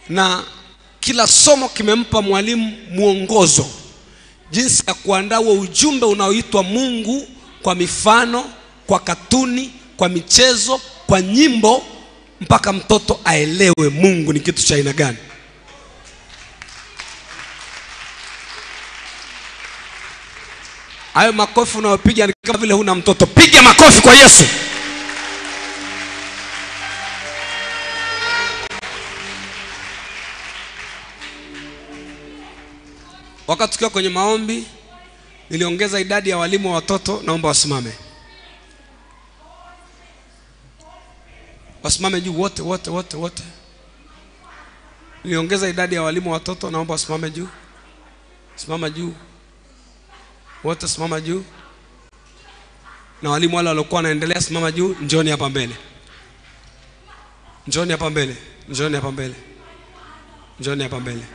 na kila somo kimempa mwalimu mwongozo jinsi ya kuandaa huo ujumbe unaoitwa Mungu kwa mifano, kwa katuni, kwa michezo, kwa nyimbo, mpaka mtoto aelewe Mungu ni kitu cha aina gani. Hayo makofi unayopiga ni kama vile huna mtoto. Piga makofi kwa Yesu. Wakati tukiwa kwenye maombi, niliongeza idadi ya walimu wa watoto. Naomba wasimame, wasimame juu wote wote wote wote. Niliongeza idadi ya walimu wa watoto. Naomba wasimame juu, simama juu wote, simama juu. Na walimu wale waliokuwa wanaendelea, simama juu. Njoni hapa mbele, njoni hapa mbele, njoni hapa mbele, njoni hapa mbele.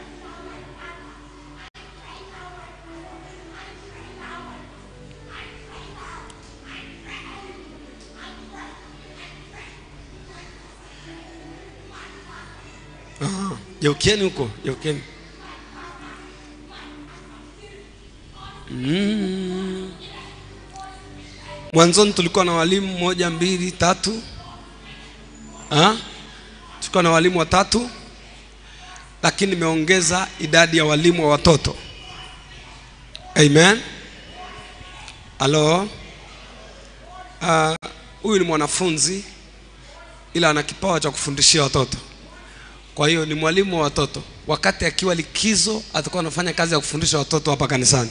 Geukieni huko, geukieni. Mm. Mwanzoni tulikuwa na walimu moja, mbili, tatu. Ha? Tulikuwa na walimu watatu, lakini nimeongeza idadi ya walimu wa watoto. Amen. Halo. Ah, huyu ni mwanafunzi ila ana kipawa cha kufundishia watoto. Kwa hiyo ni mwalimu wa watoto. Wakati akiwa likizo, atakuwa anafanya kazi ya kufundisha watoto hapa kanisani.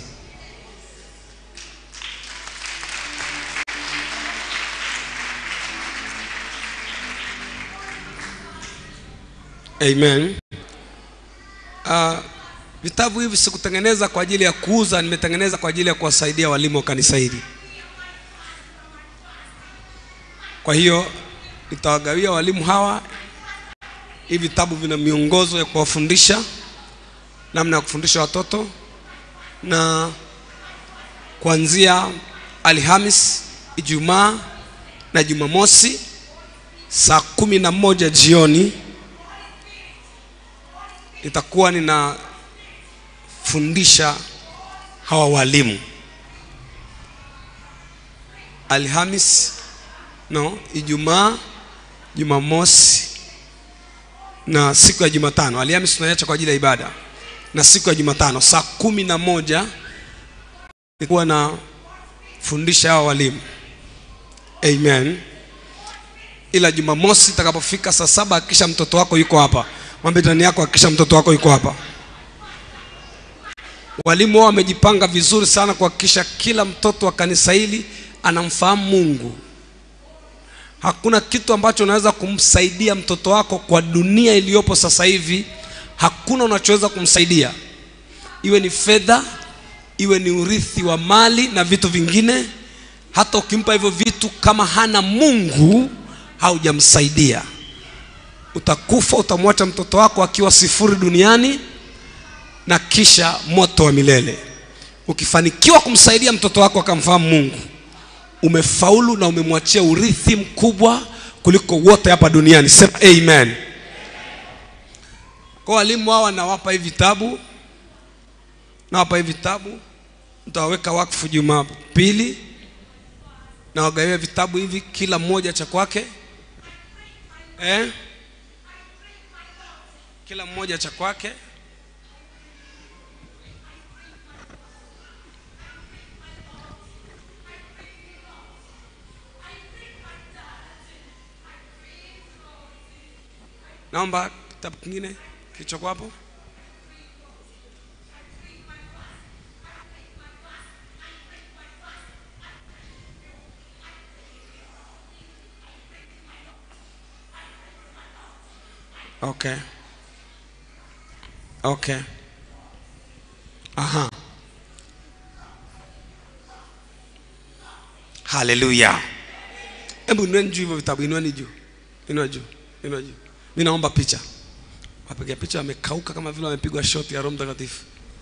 Amen. Uh, vitabu hivi sikutengeneza kwa ajili ya kuuza, nimetengeneza kwa ajili ya kuwasaidia walimu wa kanisa hili. Kwa hiyo nitawagawia walimu hawa hivi vitabu vina miongozo ya kuwafundisha namna ya kufundisha watoto, na kuanzia Alhamis, Ijumaa na Jumamosi saa kumi na moja jioni nitakuwa ninafundisha hawa walimu. Alhamis no, Ijumaa, Jumamosi na siku ya Jumatano. Alhamisi tunaiacha kwa ajili ya ibada, na siku ya Jumatano saa kumi na moja nilikuwa nafundisha hawa walimu. Amen. Ila Jumamosi itakapofika saa saba hakikisha mtoto wako yuko hapa. Mwambie ndani yako, hakikisha mtoto wako yuko hapa. Walimu wao wamejipanga vizuri sana kuhakikisha kila mtoto wa kanisa hili anamfahamu Mungu. Hakuna kitu ambacho unaweza kumsaidia mtoto wako kwa dunia iliyopo sasa hivi, hakuna unachoweza kumsaidia, iwe ni fedha, iwe ni urithi wa mali na vitu vingine. Hata ukimpa hivyo vitu, kama hana Mungu haujamsaidia. Utakufa, utamwacha mtoto wako akiwa sifuri duniani na kisha moto wa milele. Ukifanikiwa kumsaidia mtoto wako akamfahamu Mungu umefaulu na umemwachia urithi mkubwa kuliko wote hapa duniani. Sema amen. Kwa walimu hawa nawapa hivi vitabu, nawapa hivi vitabu, nitawaweka wakfu Jumapili, na wagawia vitabu hivi kila mmoja cha kwake eh? Kila mmoja cha kwake Naomba kitabu kingine kilichokuwa hapo. Okay. Okay. Aha. Haleluya. Hebu inueni juu hivyo vitabu, inueni juu. Inua juu. Inua juu. Mimi naomba picha. Wapiga picha wamekauka kama vile wamepigwa shoti ya Roho Mtakatifu.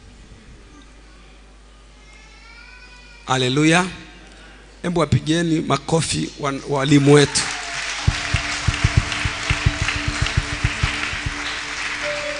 Haleluya. Hebu wapigeni makofi wa- walimu wetu.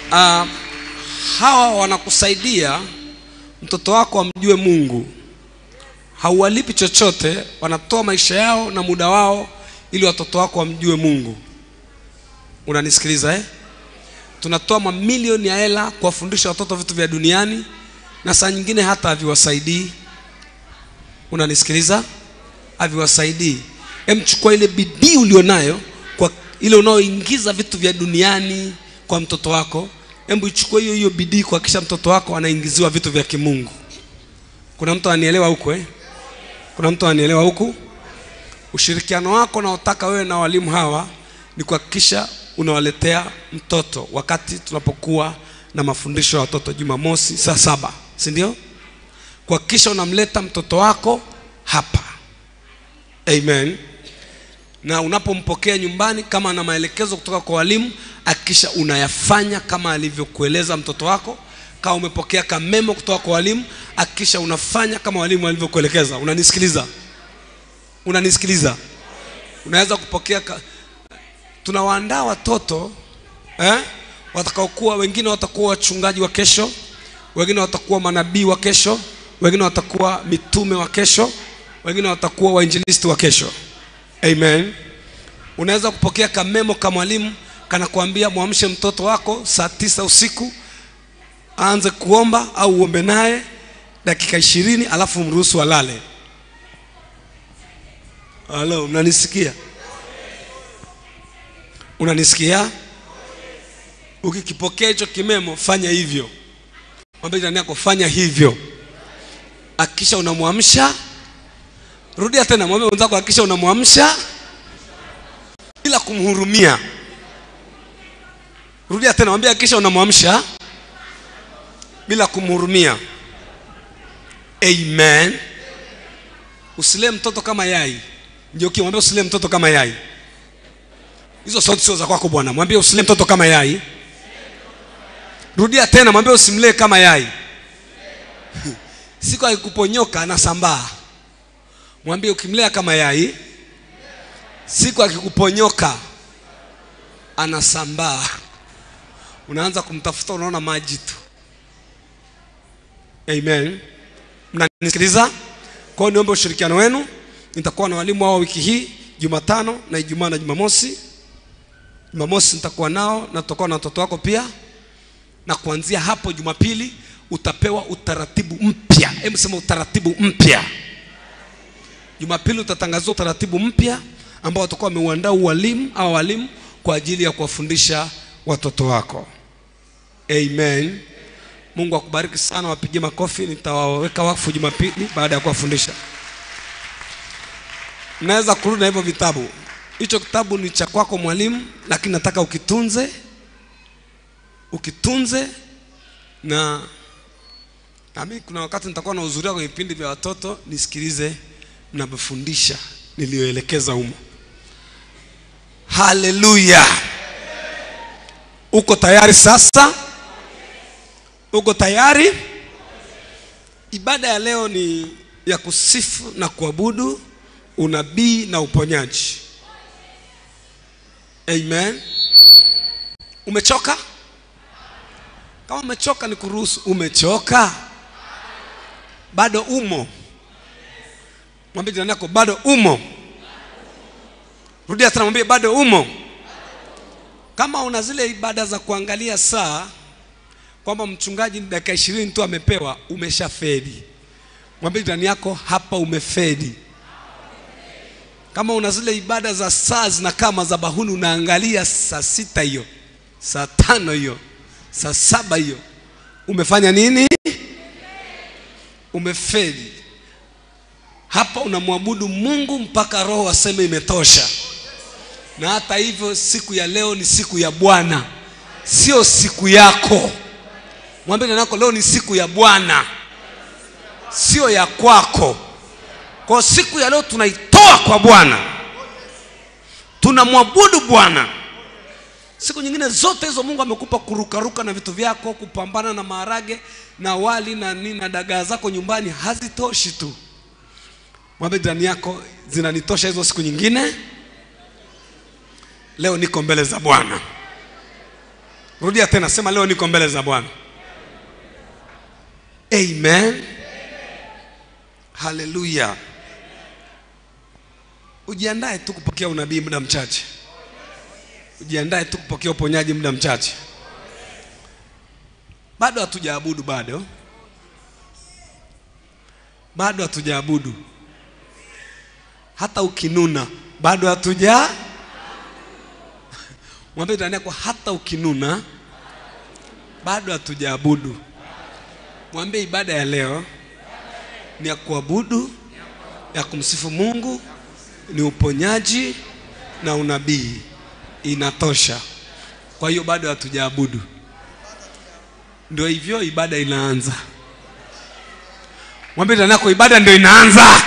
uh, hawa wanakusaidia mtoto wako amjue mungu hauwalipi chochote wanatoa maisha yao na muda wao ili watoto wako wamjue mungu unanisikiliza eh? tunatoa mamilioni ya hela kuwafundisha watoto vitu vya duniani na saa nyingine hata haviwasaidii unanisikiliza haviwasaidii emchukua ile bidii ulionayo kwa ile unaoingiza vitu vya duniani kwa mtoto wako hebu ichukue hiyo hiyo bidii kuhakikisha mtoto wako anaingiziwa vitu vya kimungu kuna mtu anielewa huko eh? kuna mtu anielewa huku ushirikiano wako unaotaka wewe na walimu hawa ni kuhakikisha unawaletea mtoto wakati tunapokuwa na mafundisho ya watoto jumamosi saa saba si ndio kuhakikisha unamleta mtoto wako hapa amen na unapompokea nyumbani kama ana maelekezo kutoka kwa walimu hakikisha unayafanya kama alivyokueleza mtoto wako kama umepokea kamemo kutoka kwa walimu hakikisha unafanya kama walimu walivyokuelekeza unanisikiliza unanisikiliza unaweza kupokea ka... tunawaandaa watoto eh? watakaokuwa wengine watakuwa wachungaji wa kesho wengine watakuwa manabii wa kesho wengine watakuwa mitume wa kesho wengine watakuwa wainjilisti wa kesho amen unaweza kupokea kamemo ka mwalimu kanakuambia mwamshe mtoto wako saa tisa usiku aanze kuomba au uombe naye dakika ishirini alafu mruhusu alale halo mnanisikia unanisikia ukikipokea hicho kimemo fanya hivyo mwambie jirani yako fanya hivyo hakikisha unamwamsha rudia tena mwambie mwenzako hakikisha unamwamsha bila kumhurumia rudia tena mwambie hakikisha unamwamsha bila kumhurumia amen usilee mtoto kama yai ndio kimwambia usilee mtoto kama yai hizo sauti sio za kwako bwana mwambie usilee mtoto kama yai rudia tena mwambie usimlee kama yai siku akikuponyoka anasambaa mwambie ukimlea kama yai siku akikuponyoka anasambaa unaanza kumtafuta unaona maji tu amen mnanisikiliza kwa hiyo niombe ushirikiano wenu nitakuwa na walimu hao wiki hii jumatano na ijumaa na jumamosi jumamosi nitakuwa nao na tutakuwa na watoto wako pia na kuanzia hapo jumapili utapewa utaratibu mpya hebu sema utaratibu mpya jumapili utatangaziwa utaratibu mpya ambao watakuwa wameuandaa walimu au walimu kwa ajili ya kuwafundisha watoto wako amen mungu akubariki sana wapigie makofi nitawaweka wakfu jumapili baada ya kuwafundisha naweza kurudi na hivyo vitabu hicho kitabu ni cha kwako mwalimu lakini nataka ukitunze ukitunze na nami kuna wakati nitakuwa na uzuria kwenye vipindi vya watoto nisikilize mnavyofundisha niliyoelekeza humo haleluya uko tayari sasa uko tayari ibada ya leo ni ya kusifu na kuabudu unabii na uponyaji amen umechoka kama umechoka ni kuruhusu umechoka bado umo mwambie jirani yako bado umo rudia tena mwambie bado umo kama una zile ibada za kuangalia saa kwamba mchungaji ni dakika ishirini tu amepewa umeshafedi mwambie jirani yako hapa umefedi kama una zile ibada za saa zinakaa madhabahuni unaangalia saa sita hiyo saa tano hiyo saa saba hiyo umefanya nini umefeli hapa unamwabudu mungu mpaka roho aseme imetosha na hata hivyo siku ya leo ni siku ya bwana sio siku yako mwambie nanako leo ni siku ya bwana sio ya kwako kwa siku ya leo tunaitoa kwa bwana tunamwabudu bwana siku nyingine zote hizo mungu amekupa kurukaruka na vitu vyako kupambana na maharage na wali na nini na dagaa zako nyumbani hazitoshi tu mwambie jirani yako zinanitosha hizo siku nyingine leo niko mbele za bwana rudia tena sema leo niko mbele za bwana amen haleluya ujiandae tu kupokea unabii muda mchache ujiandae tu kupokea uponyaji muda mchache bado hatujaabudu bado bado hatujaabudu hata ukinuna bado hatuja mwambie jirani yako hata ukinuna bado hatujaabudu mwambie ibada ya leo ni ya kuabudu ya kumsifu mungu ni uponyaji na unabii inatosha kwa hiyo bado hatujaabudu ndio hivyo ibada inaanza mwambie jirani yako ibada ndio inaanza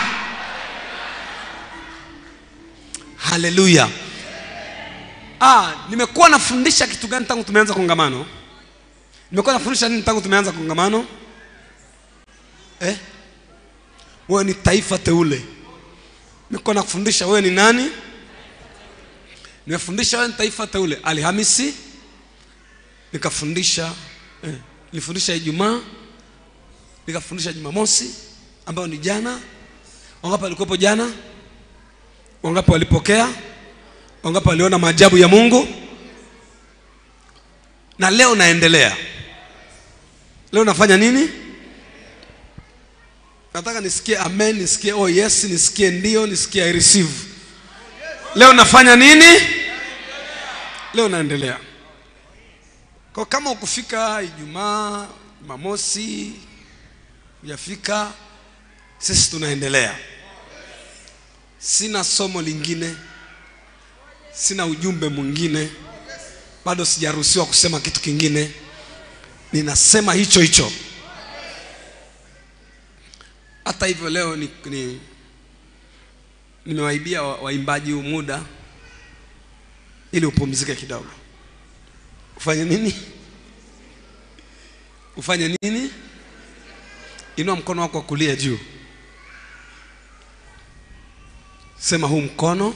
haleluya ah, nimekuwa nafundisha kitu gani tangu tumeanza kongamano nimekuwa nafundisha nini tangu tumeanza kongamano eh? wewe ni taifa teule nimekuwa nakufundisha wewe ni nani nimefundisha wewe ni taifa teule alhamisi nikafundisha eh, nilifundisha ijumaa nikafundisha jumamosi ambayo ni jana wangapi walikuwepo jana wangapi walipokea wangapi waliona maajabu ya mungu na leo naendelea leo nafanya nini nataka nisikie amen nisikie oh yes nisikie ndio nisikie i receive leo nafanya nini leo naendelea kwa kama ukufika ijumaa jumamosi hujafika sisi tunaendelea sina somo lingine sina ujumbe mwingine bado sijaruhusiwa kusema kitu kingine ninasema hicho hicho hata hivyo leo ni, ni, nimewaibia wa- waimbaji huu muda ili upumzike kidogo ufanye nini ufanye nini inua mkono wako wa kulia juu sema huu mkono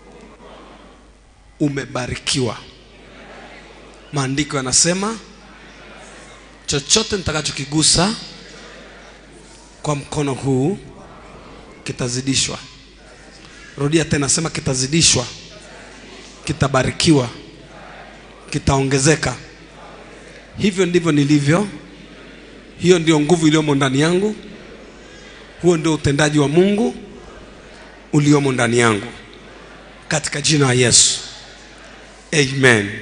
umebarikiwa maandiko yanasema chochote nitakachokigusa kwa mkono huu kitazidishwa rudia tena sema kitazidishwa kitabarikiwa kitaongezeka hivyo ndivyo nilivyo hiyo ndio nguvu iliyomo ndani yangu huo ndio utendaji wa mungu uliomo ndani yangu katika jina la yesu amen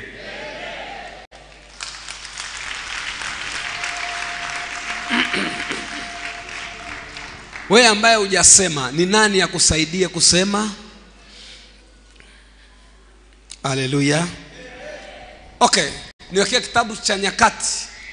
wewe ambaye hujasema ni nani akusaidie kusema haleluya okay niwekea kitabu cha nyakati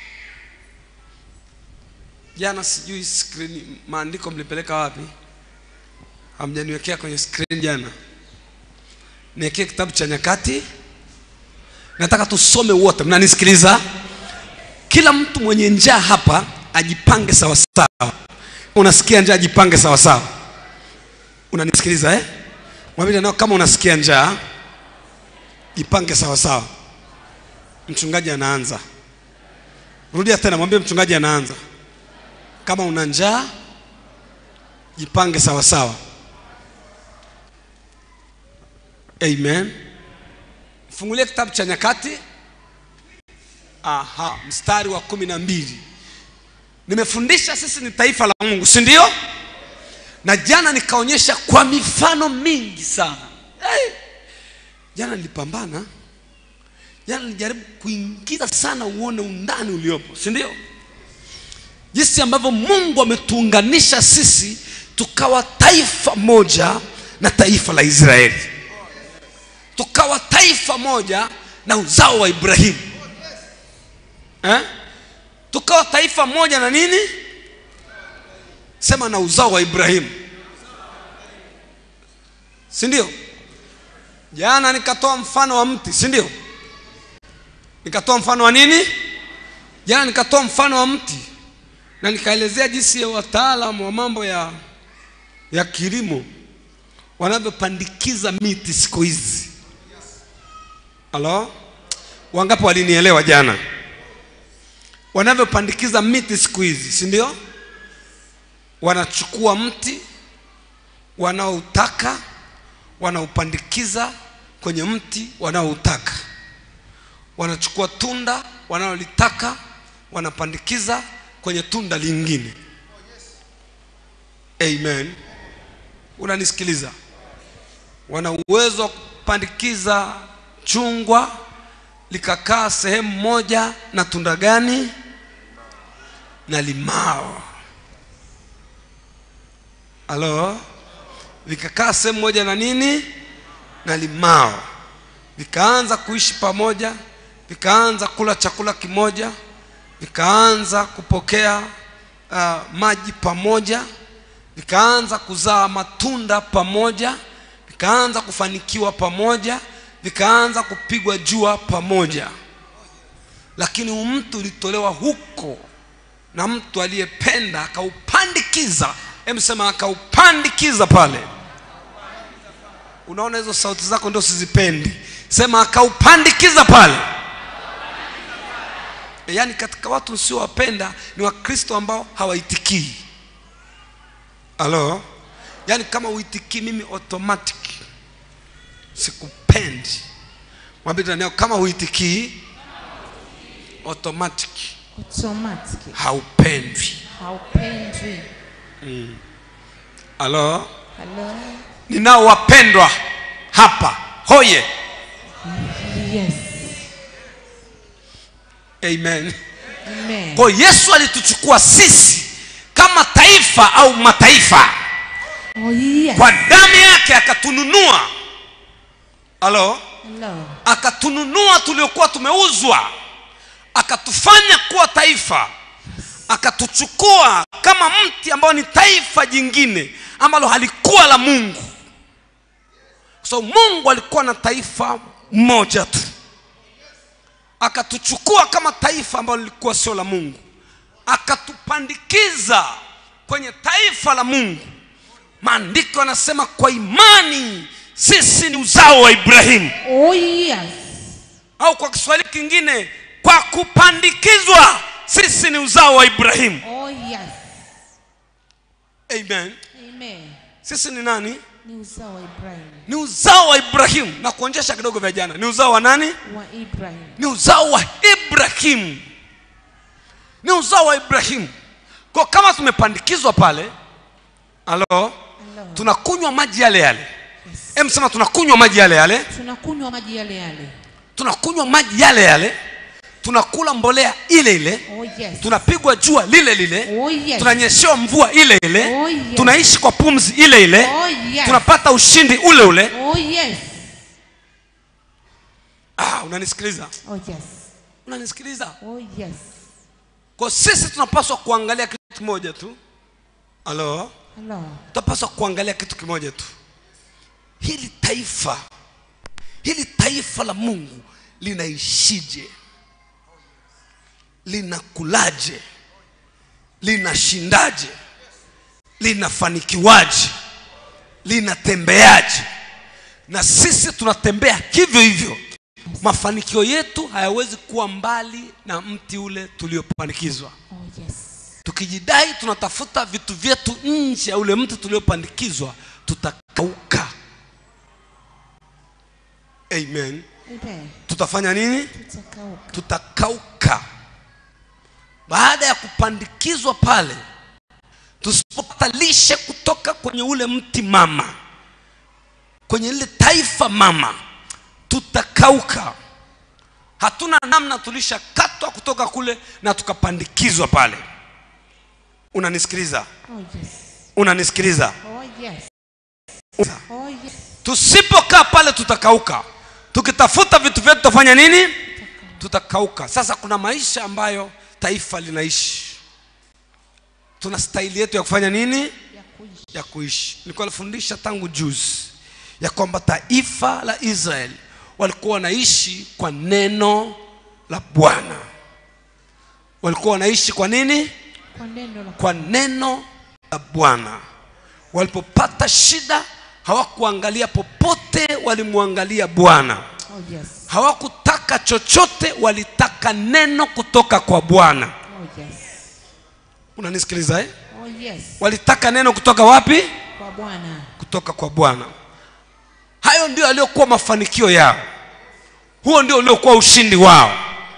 jana sijui skrini maandiko mlipeleka wapi hamjaniwekea kwenye skrini jana niwekee kitabu cha nyakati nataka tusome wote mnanisikiliza kila mtu mwenye njaa hapa ajipange sawasawa unasikia njaa jipange sawasawa unanisikiliza eh? mwambie nao kama unasikia njaa jipange sawasawa mchungaji anaanza rudia tena mwambie mchungaji anaanza kama una njaa jipange sawasawa amen fungulie kitabu cha nyakati aha mstari wa kumi na mbili nimefundisha sisi ni taifa la mungu si ndio na jana nikaonyesha kwa mifano mingi sana hey! jana nilipambana jana nilijaribu kuingiza sana uone undani uliopo si ndio jinsi ambavyo mungu ametuunganisha sisi tukawa taifa moja na taifa la israeli tukawa taifa moja na uzao wa ibrahimu eh? tukawa taifa moja na nini sema na uzao wa ibrahimu si ndio jana nikatoa mfano wa mti si ndio nikatoa mfano wa nini jana nikatoa mfano wa mti na nikaelezea jinsi ya wataalamu wa mambo ya ya kilimo wanavyopandikiza miti siku hizi halo wangapi walinielewa jana wanavyopandikiza miti siku hizi si ndio wanachukua mti wanaoutaka wanaupandikiza kwenye mti wanaoutaka wanachukua tunda wanalolitaka wanapandikiza kwenye tunda lingine amen unanisikiliza wana uwezo wa kupandikiza chungwa likakaa sehemu moja na tunda gani na limao halo vikakaa sehemu moja na nini na limao vikaanza kuishi pamoja vikaanza kula chakula kimoja vikaanza kupokea uh, maji pamoja vikaanza kuzaa matunda pamoja vikaanza kufanikiwa pamoja vikaanza kupigwa jua pamoja lakini huu mtu ulitolewa huko na mtu aliyependa akaupandikiza emsema akaupandikiza pale unaona hizo sauti zako ndio sizipendi sema akaupandikiza pale e, yaani katika watu usiowapenda ni wakristo ambao hawaitikii halo yaani kama uitikii mimi automatic sikupendi mwambie jirani yako kama huitikii automatic automatic haupendwi haupendwi halo halo ninao wapendwa hapa hoye yes amen amen kwa hiyo yesu alituchukua sisi kama taifa au mataifa oh yes kwa damu yake akatununua halo hello akatununua tuliokuwa tumeuzwa akatufanya kuwa taifa akatuchukua kama mti ambao ni taifa jingine ambalo halikuwa la mungu so mungu alikuwa na taifa moja tu akatuchukua kama taifa ambalo lilikuwa sio la mungu akatupandikiza kwenye taifa la mungu maandiko yanasema kwa imani sisi ni uzao wa ibrahimu oh yes au kwa kiswahili kingine kwa kupandikizwa sisi ni uzao wa ibrahimu oh yes amen amen sisi ni nani ni uzao wa ibrahim ni uzao wa ibrahimu na kuonjesha kidogo vya jana ni uzao wa nani wa ibrahim ni uzao wa ibrahimu ni uzao wa ibrahimu kwa kama tumepandikizwa pale halo Hello. tunakunywa maji yale yale yes. em sema tunakunywa maji yale yale tunakunywa maji yale yale tunakunywa maji yale yale tunakula mbolea ile ile oh yes tunapigwa jua lile lile oh yes tunanyeshewa mvua ile ile Oh, yes. tunaishi kwa pumzi ile ile oh yes tunapata ushindi ule ule oh yes ah, unanisikiliza oh yes unanisikiliza oh yes kwa sisi tunapaswa kuangalia kitu kimoja tu halo hello tunapaswa kuangalia kitu kimoja tu hili taifa hili taifa la mungu linaishije linakulaje linashindaje linafanikiwaje linatembeaje na sisi tunatembea hivyo hivyo mafanikio yetu hayawezi kuwa mbali na mti ule tuliopanikizwa oh yes tukijidai tunatafuta vitu vyetu nje ya ule mti tuliopandikizwa tutakauka amen amen tutafanya nini tutakauka tutakauka baada ya kupandikizwa pale tusipopata lishe kutoka kwenye ule mti mama kwenye ile taifa mama tutakauka hatuna namna tulishakatwa kutoka kule na tukapandikizwa pale unanisikiliza oh yes unanisikiliza oh yes oh yes tusipokaa pale tutakauka tukitafuta vitu vyetu tutafanya nini tutakauka sasa kuna maisha ambayo taifa linaishi tuna staili yetu ya kufanya nini ya kuishi ya kuishi nilikuwa nafundisha tangu juzi ya kwamba taifa la israeli walikuwa wanaishi kwa neno la bwana walikuwa wanaishi kwa nini kwa neno la kwa neno la bwana walipopata shida hawakuangalia popote walimwangalia bwana oh yes hawakutaka hawakutaka chochote walitaka neno kutoka kwa bwana Oh yes. unanisikiliza eh? Oh yes. walitaka neno kutoka wapi Kwa Bwana. kutoka kwa bwana hayo ndio yaliyokuwa mafanikio yao huo ndio uliokuwa ushindi wao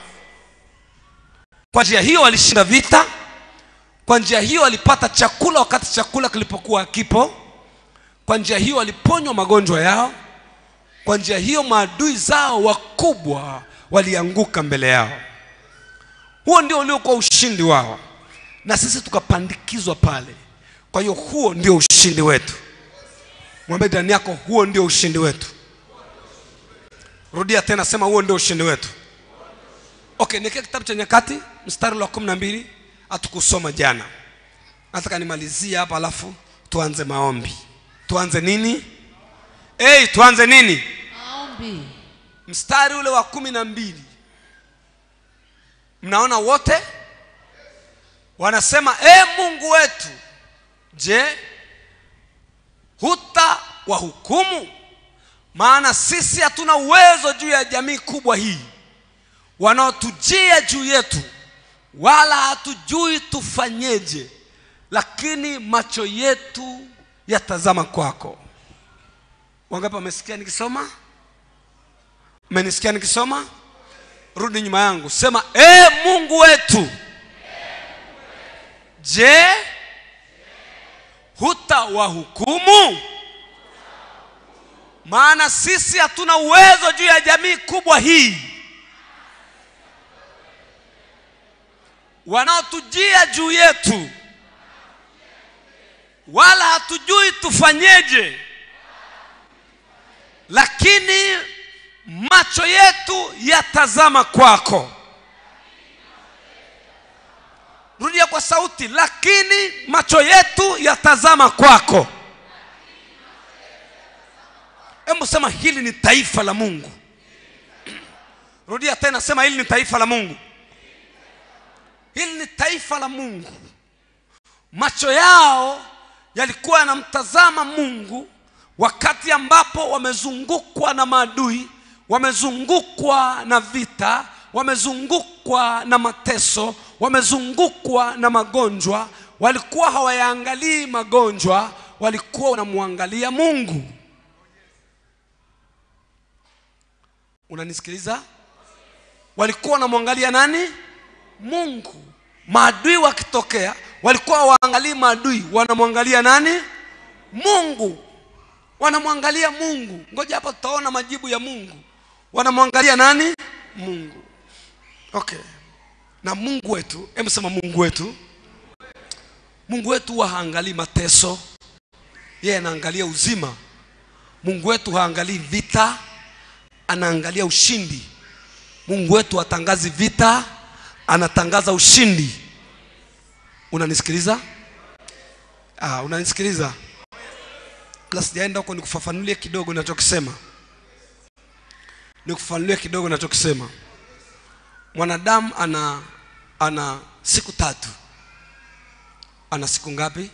kwa njia hiyo walishinda vita kwa njia hiyo walipata chakula wakati chakula kilipokuwa kipo kwa njia hiyo waliponywa magonjwa yao kwa njia hiyo maadui zao wakubwa walianguka mbele yao huo ndio uliokuwa ushindi wao na sisi tukapandikizwa pale kwa hiyo huo ndio ushindi wetu mwambie ndani yako huo ndio ushindi wetu rudia tena sema huo ndio ushindi wetu okay nikia kitabu cha nyakati mstari wa kumi na mbili hatukusoma jana nataka nimalizie hapa alafu tuanze maombi tuanze nini hey, tuanze nini Maombi. mstari ule wa kumi na mbili mnaona wote wanasema e mungu wetu je huta wahukumu maana sisi hatuna uwezo juu ya jamii kubwa hii wanaotujia juu yetu wala hatujui tufanyeje lakini macho yetu yatazama kwako wangapi wamesikia nikisoma mmenisikia nikisoma rudi nyuma yangu sema e mungu wetu je hutawahukumu maana sisi hatuna uwezo juu ya jamii kubwa hii wanaotujia juu yetu wala hatujui tufanyeje lakini macho yetu yatazama kwako rudia kwa sauti lakini macho yetu yatazama kwako hebu sema hili ni taifa la mungu rudia tena sema hili ni taifa la mungu hili ni taifa la mungu macho yao yalikuwa yanamtazama mungu wakati ambapo wamezungukwa na maadui wamezungukwa na vita wamezungukwa na mateso wamezungukwa na magonjwa walikuwa hawayaangalii magonjwa walikuwa wanamwangalia mungu unanisikiliza walikuwa wanamwangalia nani mungu maadui wakitokea walikuwa hawaangalii maadui wanamwangalia nani mungu wanamwangalia mungu ngoja hapa tutaona majibu ya mungu wanamwangalia nani mungu okay na mungu wetu hebu sema mungu wetu mungu wetu huwa haangalii mateso yeye anaangalia uzima mungu wetu haangalii vita anaangalia ushindi mungu wetu hatangazi vita anatangaza ushindi unanisikiliza ah, unanisikiliza kabla sijaenda huko nikufafanulie kidogo nachokisema nikufafanulie kidogo nachokisema mwanadamu ana ana siku tatu ana siku ngapi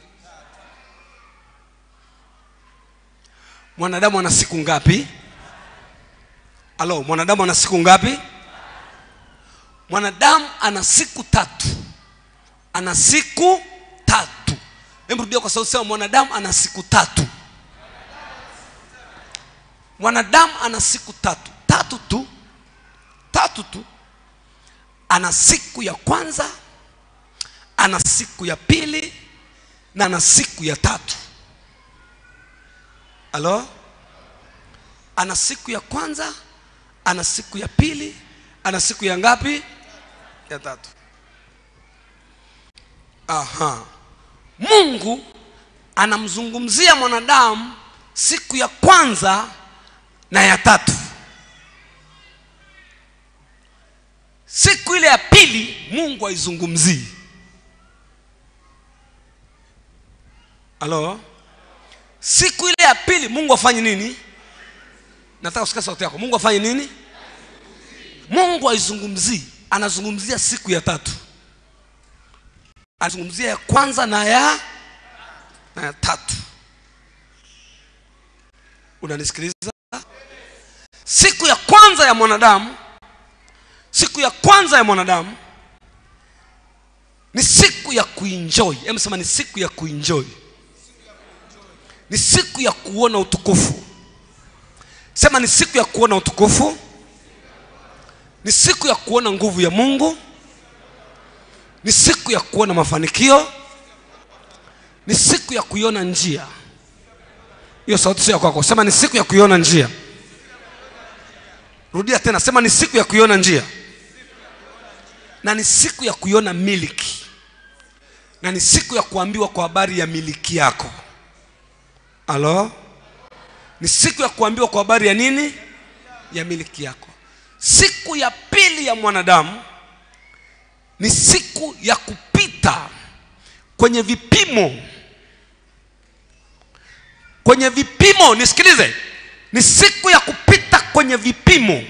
mwanadamu ana siku ngapi alo mwanadamu ana siku ngapi mwanadamu ana siku tatu ana siku tatu hebu rudia kwa sauti sema mwanadamu ana siku tatu mwanadamu ana siku tatu tatu tu tatu tu ana siku ya kwanza ana siku ya pili na ana siku ya tatu halo ana siku ya kwanza ana siku ya pili ana siku ya ngapi ya tatu aha mungu anamzungumzia mwanadamu siku ya kwanza na ya tatu siku ile ya pili mungu haizungumzii halo siku ile ya pili mungu afanye nini nataka kusikia sauti yako mungu afanye nini mungu haizungumzii anazungumzia siku ya tatu anazungumzia ya kwanza na ya na ya tatu unanisikiliza siku ya kwanza ya mwanadamu siku ya kwanza ya mwanadamu ni siku ya kuenjoy hebu sema ni siku ya kuenjoy ni siku ya kuona utukufu sema ni siku ya kuona utukufu ni siku ya kuona nguvu ya mungu ni siku ya kuona mafanikio ni siku ya kuiona njia hiyo sauti sio ya kwako sema ni siku ya kuiona njia rudia tena sema ni siku ya kuiona njia na ni siku ya kuiona miliki na ni siku ya kuambiwa kwa habari ya miliki yako halo ni siku ya kuambiwa kwa habari ya nini ya miliki yako siku ya pili ya mwanadamu ni siku ya kupita kwenye vipimo kwenye vipimo nisikilize ni siku ya kupita kwenye vipimo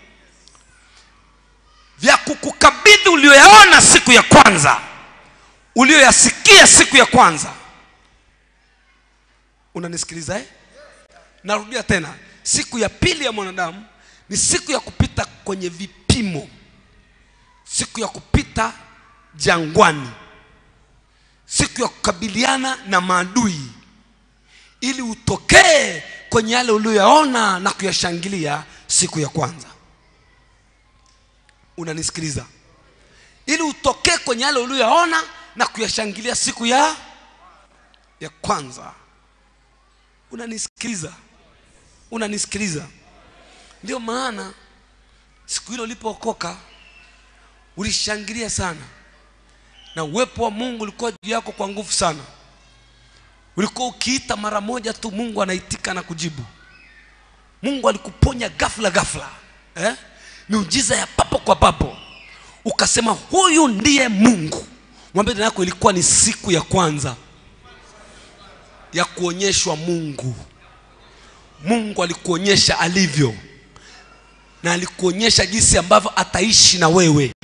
vya kukukabidhi ulioyaona siku ya kwanza ulioyasikia siku ya kwanza unanisikiliza eh? narudia tena siku ya pili ya mwanadamu ni siku ya kupita kwenye vipimo siku ya kupita jangwani siku ya kukabiliana na maadui ili utokee kwenye yale uliyoyaona na kuyashangilia siku ya kwanza unanisikiliza ili utokee kwenye yale uliyoyaona na kuyashangilia siku ya ya kwanza unanisikiliza unanisikiliza ndio maana siku hilo ulipookoka ulishangilia sana na uwepo wa mungu ulikuwa juu yako kwa nguvu sana ulikuwa ukiita mara moja tu mungu anaitika na kujibu mungu alikuponya ghafla ghafla eh? miujiza ya papo kwa papo ukasema huyu ndiye mungu mwambie ndani yako ilikuwa ni siku ya kwanza ya kuonyeshwa mungu mungu alikuonyesha alivyo na alikuonyesha jinsi ambavyo ataishi na wewe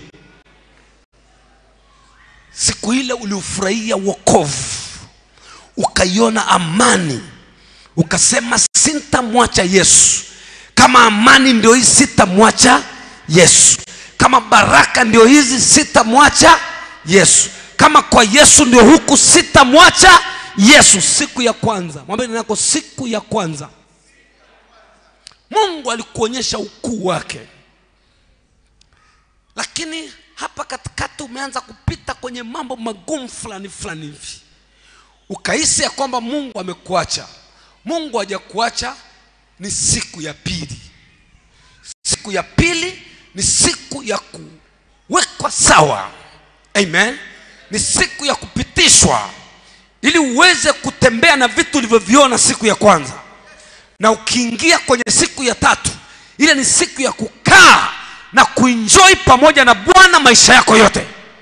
siku ile uliufurahia wokovu ukaiona amani ukasema sintamwacha yesu kama amani ndio hii sitamwacha yesu kama baraka ndio hizi sitamwacha yesu kama kwa yesu ndio huku sitamwacha yesu siku ya kwanza mwambie nako siku ya kwanza mungu alikuonyesha ukuu wake lakini hapa katikati umeanza kupita kwenye mambo magumu fulani fulani hivi ukahisi ya kwamba mungu amekuacha mungu hajakuacha ni siku ya pili siku ya pili ni siku ya kuwekwa sawa amen ni siku ya kupitishwa ili uweze kutembea na vitu ulivyoviona siku ya kwanza na ukiingia kwenye siku ya tatu ile ni siku ya kukaa na kuenjoy pamoja na bwana maisha yako yote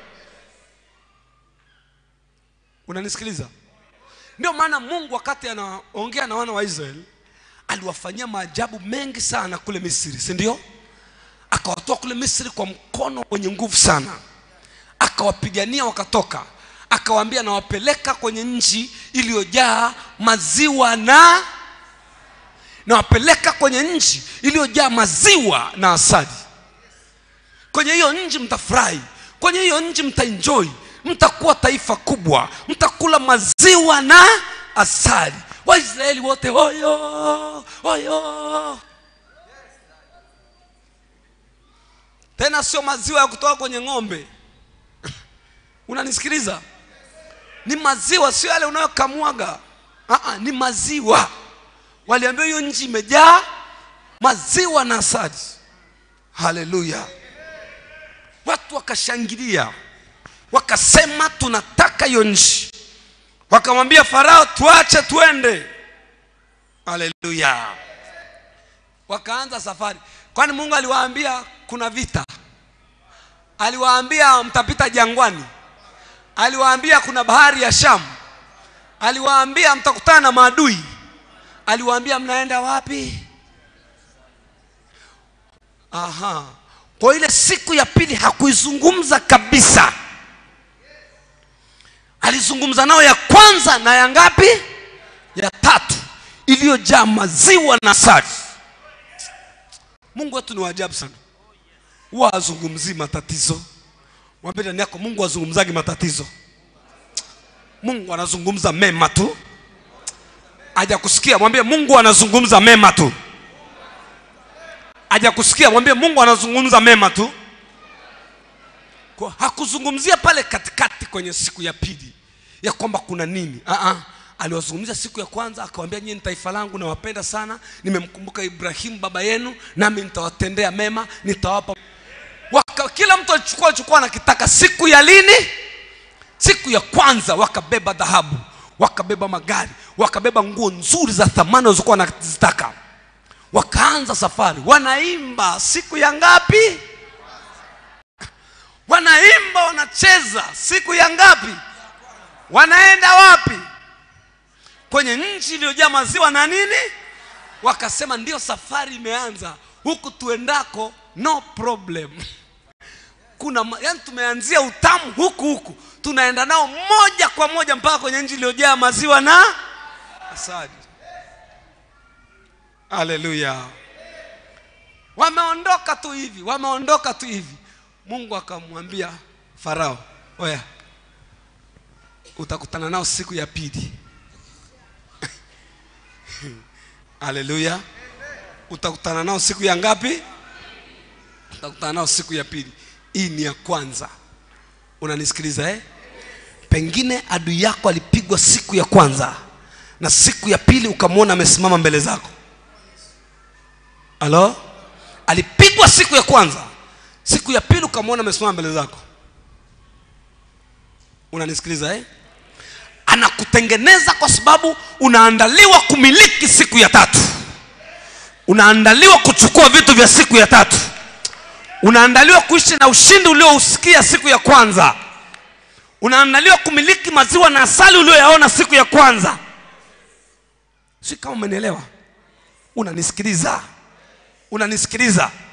unanisikiliza ndio maana mungu wakati anaongea na wana wa israeli aliwafanyia maajabu mengi sana kule misri si ndio akawatoa kule misri kwa mkono wenye nguvu sana akawapigania wakatoka akawaambia nawapeleka kwenye nchi iliyojaa maziwa na nawapeleka kwenye nchi iliyojaa maziwa na asali kwenye hiyo nchi mtafurahi kwenye hiyo nchi mtaenjoy mtakuwa taifa kubwa mtakula maziwa na asali waisraeli wote oyo oyo tena sio maziwa ya kutoka kwenye ng'ombe unanisikiliza ni maziwa sio yale unayokamuaga Aa, ni maziwa waliambia hiyo nchi imejaa maziwa na asali haleluya watu wakashangilia wakasema tunataka hiyo nchi wakamwambia farao tuache twende haleluya wakaanza safari kwani mungu aliwaambia kuna vita aliwaambia mtapita jangwani aliwaambia kuna bahari ya shamu aliwaambia mtakutana na maadui aliwaambia mnaenda wapi aha kwa ile siku ya pili hakuizungumza kabisa alizungumza nao ya kwanza na ya ngapi ya tatu iliyojaa maziwa na sari mungu wetu ni waajabu sana huwa azungumzii matatizo mwambie ndani yako mungu azungumzagi matatizo mungu anazungumza mema tu hajakusikia mwambie mungu anazungumza mema tu hajakusikia mwambie mungu anazungumza mema tu kwa hakuzungumzia pale katikati kwenye siku ya pili ya kwamba kuna nini uh-uh. aliwazungumzia siku ya kwanza akawambia nyie ni taifa langu nawapenda sana nimemkumbuka ibrahimu baba yenu nami nitawatendea mema nitawapa Waka, kila mtu alichukua alichokuwa anakitaka siku ya lini siku ya kwanza wakabeba dhahabu wakabeba magari wakabeba nguo nzuri za thamani walizokuwa wanazitaka wakaanza safari wanaimba siku ya ngapi wanaimba wanacheza siku ya ngapi wanaenda wapi kwenye nchi iliyojaa maziwa na nini wakasema ndio safari imeanza huku tuendako no problem kuna ma- yani tumeanzia utamu huku huku tunaenda nao moja kwa moja mpaka kwenye nchi iliyojaa maziwa na asali haleluya wameondoka tu hivi wameondoka tu hivi mungu akamwambia farao oya utakutana nao siku ya pili haleluya utakutana nao siku ya ngapi utakutana nao siku ya pili hii ni ya kwanza unanisikiliza eh? pengine adui yako alipigwa siku ya kwanza na siku ya pili ukamwona amesimama mbele zako halo alipigwa siku ya kwanza siku ya pili ukamwona amesimama mbele zako unanisikiliza eh? anakutengeneza kwa sababu unaandaliwa kumiliki siku ya tatu unaandaliwa kuchukua vitu vya siku ya tatu unaandaliwa kuishi na ushindi uliousikia siku ya kwanza unaandaliwa kumiliki maziwa na asali ulioyaona siku ya kwanza si kama umenielewa unanisikiliza unanisikiliza